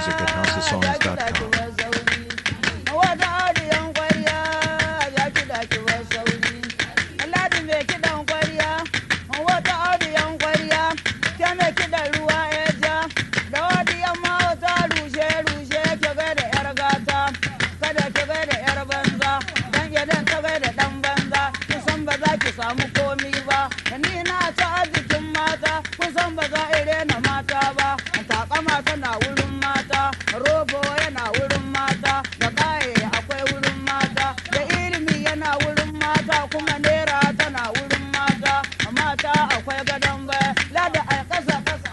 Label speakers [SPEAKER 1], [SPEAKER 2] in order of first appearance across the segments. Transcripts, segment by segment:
[SPEAKER 1] music at houseofsongs.com.
[SPEAKER 2] Wata audiyan kwarya ya kiɗa kiwar sauri. Ladi mai kiɗan kwarya, wata audiyan kwarya, ke mai kiɗan ruwa ya ja. Da audiyan mawata rushe-rushe ki gaida 'yar gata, kada ki gaida 'yar banza, dan idan ka gaida ɗan banza, kusan ba za ki samu komi ba. Ni na ta arzikin mata, kusan ba za a rena mata ba. Takama tana wurin mata, robo yana wurin mata, da ƙaye akwai wurin mata, da ilimi yana wurin mata, kuma nera tana wurin mata. Mata akwai gadon baya, lada a ƙasa ƙasa.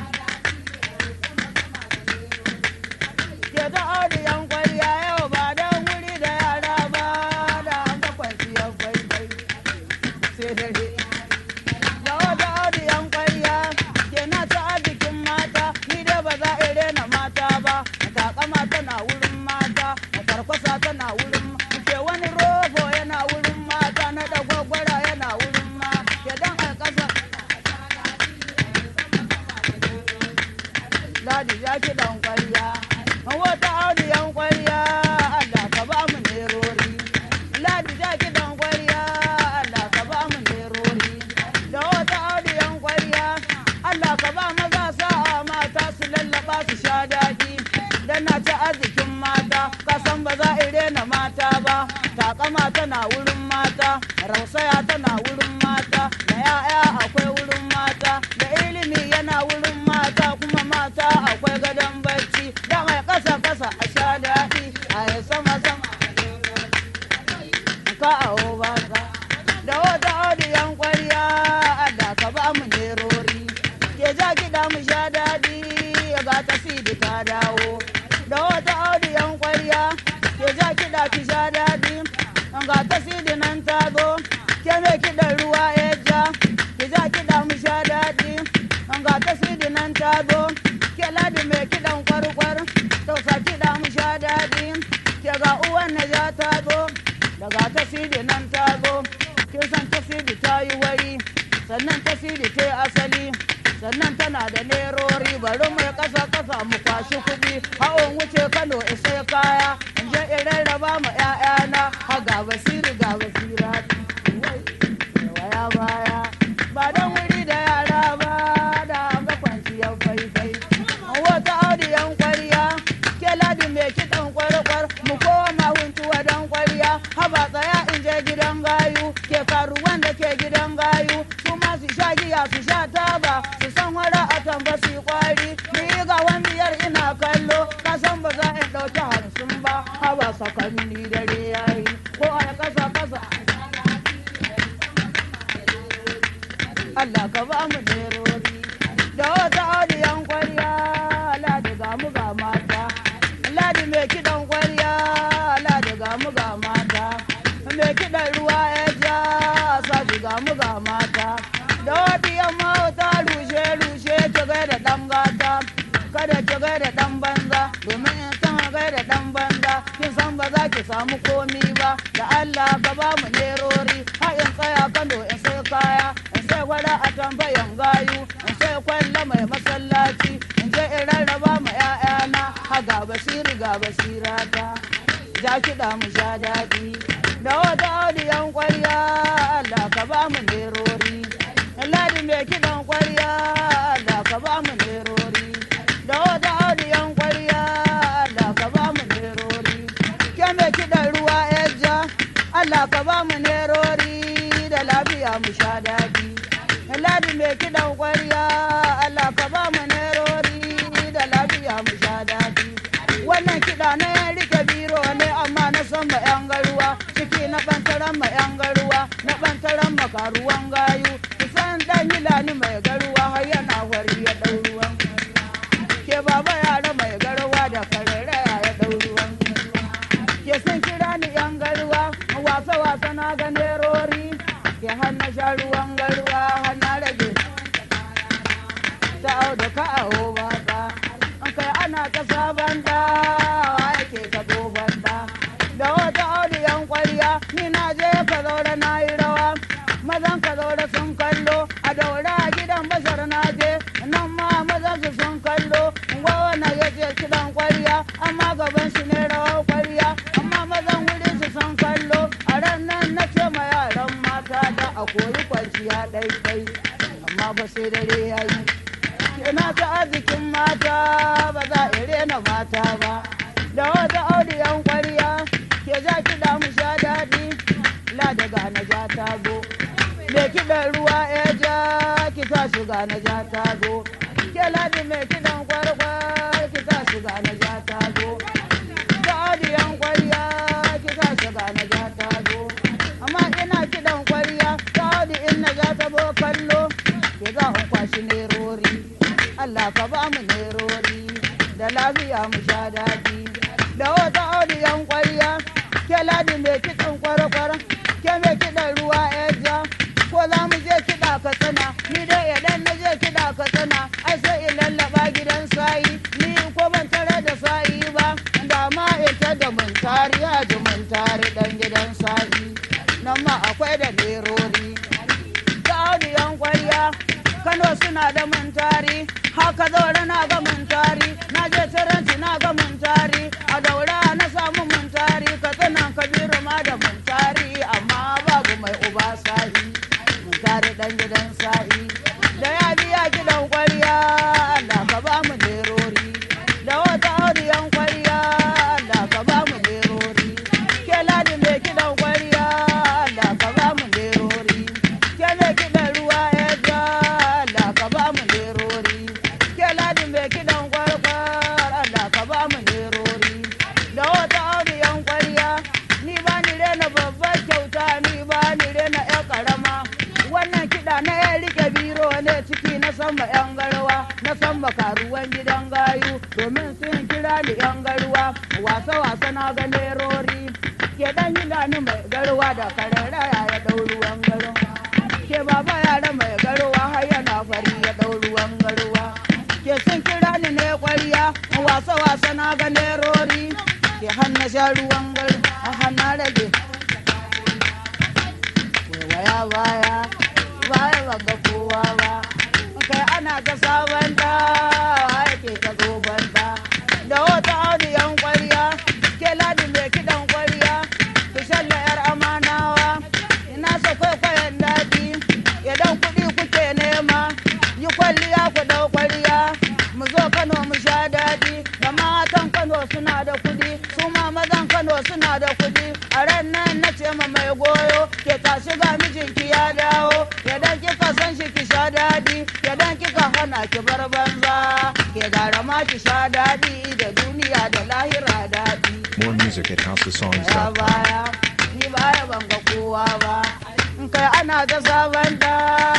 [SPEAKER 2] Ke ta audiyan kwariya yau ba don wuri da yara ba, da an ga kwanciyar faifai. Sai dare. da wata audiyan kwarya ke na ta arzikin mata ni dai ba za a rena mata ba takama tana wurin mata karkwasa tana wurin ke wani robo yana wurin mata na dagwagwara yana wurin ma ke dan a ƙasa ladi ya ki dan kwarya wata audiyan kwarya Allah ka ba mu nerori ladi ya ki dan kwarya Allah ka ba mu nerori da wata audiyan kwarya Allah ka ba maza sa'a mata su lallaba su sha daɗi dan na ci arzikin mata ka san ba za a rena mata ba takama tana wurin mata rausaya tana wurin mata da ya'ya akwai wurin mata da ilimi yana wurin mata kuma mata akwai gadon barci dan ai kasa kasa a sha daɗi a yi sama sama ka awo baka da wata audiyan kwarya Allah ka ba mu nerori ke ja kiɗa mu sha daɗi ga ta sidi ta dawo da wata audiyan kwarya ke ja kiɗa ki sha daɗi ga ta sidi nan ta zo ke mai kiɗan ruwa ya ja ki ja kiɗa mu sha daɗi ga ta sidi nan ta zo ke ladi mai kiɗan kwarkwar tausa kiɗa mu sha daɗi ke ga uwan na ja ta zo daga tasiri nan ta zo kin san tasiri ta yi wari sannan tasiri ta yi asali sannan tana da nerori bari mai kasa kasa mu kwashi kuɗi hawan wuce kano isai kaya in je in rarraba ma 'ya'yana ha ga basiri ga basira waya baya ba don wuri da yara ba da an ga kwanciyar faifai wata audiyan kwariya ke ladi mai kiɗan kwarkwar mu koma huntuwa don kwariya haba tsaya in je gidan gayu ke karuwan da ke gidan gayu su ma su sha giya su sha taba su san wara a tamba su kwari ni ga wamiyar ina kallo ka san ba za in ɗauki hamsin ba haba sakanni dare yayi ko a kasa kasa Allah ka ba mu nerori da wata audiyan kwarya ladi ga mu ga mata ladi mai kiɗan kwarya ladi ga mu ga mata mai kiɗan ruwa ya ja sadi ga mu ga mata da wadiyan mawata rushe rushe ki gaida ɗan gata kada ki gaida ɗan banza domin in san gaida ɗan banza kin san ba za ki samu komi ba da Allah ka ba mu nerori ha in tsaya Kano in sai kaya in sai gwada a tambayan gayu in sai kwalla mai masallaci in je in rarraba ma 'ya'yana ha ga basiri ga basirata ja kiɗa mu sha daɗi da wata audiyan kwarya Allah ka ba mu nerori ladi mai kiɗan kwarya Allah ka ba mu nerori da wata audiyan kwarya Allah ka ba mu nerori ke mai kiɗan ruwa ja Allah ka ba mu nerori da lafiya mu sha daɗi ladi mai kiɗan kwarya Allah ka ba mu nerori da lafiya mu sha daɗi wannan kiɗa na yan rike biro ne amma na san ma yan garuwa ciki na ɓantaran ma yan garuwa na ɓantaran ma karuwan gayu kusan ɗan hilani mai garuwa har yana hwari ya ɗau ruwan ke baba yara mai garuwa da karere ya ɗau ruwan ke sun kira ni yan garuwa wasa wasa na ga nerori ke har na sha ruwan garuwa har na rage ta auda ka aho ba ka an kai ana ta sabon da yake ta dogon da da wata audiyan kwarya ni na je ka zaure na yi rawa mazan ka zaure sun kallo a daura a gidan bashar na je nan ma mazan su sun kallo wawana ya je kiɗan kwari kwanciya ɗaiɗai amma ba sai dare ya yi kina ta arzikin mata ba za a rena mata ba da wata audiyan kwariya ke ja kiɗa mu sha daɗi la daga na ja ta zo mai kiɗan ruwa ya ja ki sa shiga na ja ta zo ke ladi mai kiɗan kwarkwar ki sa shiga na ja ta zo da audiyan kwariya ki sa shiga na ja ta zo amma ina kiɗan kwariya ta audi in na ja ta bo kallo ke za in kwashi nerori Allah ka ba mu nerori da lafiya mu sha daɗi da wata audiyan kwariya ke ladi mai kiɗan kwarkwar ke mai kiɗan ruwa ya ja ko za mu je kiɗa ka tsana ni dai idan na je kiɗa ka tsana ai sai in lallaba gidan sayi ni ko ban tare da sayi ba da ma ita da mun tari ya ji mun tari dan gidan sayi nan ma akwai da lerori ta audiyan kwarya kano suna da mun tari haka zaure na ga mun tari na je taranci na ga mun tari a daura na samu mun tari ka tsanan kabiru ma da mun tari amma babu mai uba sahi mun tari dan gidan sahi da ya biya gidan kwarya Allah ka ba mu lerori da wata audiyan kwarya Allah ka ba mu lerori ke ladi mai kidan kwarya Allah ka ba mu lerori ke mai kidan ruwa ya ja Allah ka ba mu lerori ke ladi mai kidan kwarkwar Allah ka ba mu lerori da wata audiyan kwarya ni ba ni rena babbar kyauta ni ba ni rena ya karama wannan kiɗa na ya rike biro ne ciki na sama yan garwa na sama karuwan gidan gayu domin sun kira ni yan garwa wasa wasa na ga nerori ke dan yi ni mai garwa da kararaya ya ɗau ruwan garwa ke baba yara mai garwa har yana fari ya ɗau ruwan garwa ke sun kira ni ne kwariya wasa wasa na ga nerori ke hanna sha ruwan garwa a hanna rage waya baya baya banga kowa ba kai ana ta sabon da ake ta zoban da da wata audiyan kwariya ke ladi mai kidan kwariya ki shalla yar amanawa ina sa kwaikwayon daɗi idan kuɗi kuke nema yi kwalliya ku ɗau kwariya mu zo kano mu sha daɗi da matan kano suna da kuɗi su ma mazan kano suna da kuɗi a ran nan na ce ma mai goyo ke tashi ga mijinki ya dawo idan kika san shi ki sha daɗi idan kika hana ki bar banza ke gara ma ki sha daɗi da duniya da lahira daɗi
[SPEAKER 1] More music at
[SPEAKER 2] ya
[SPEAKER 1] houseofsongs.com.
[SPEAKER 2] baya ni baya ban ga kowa ba in kai ana ta sabon da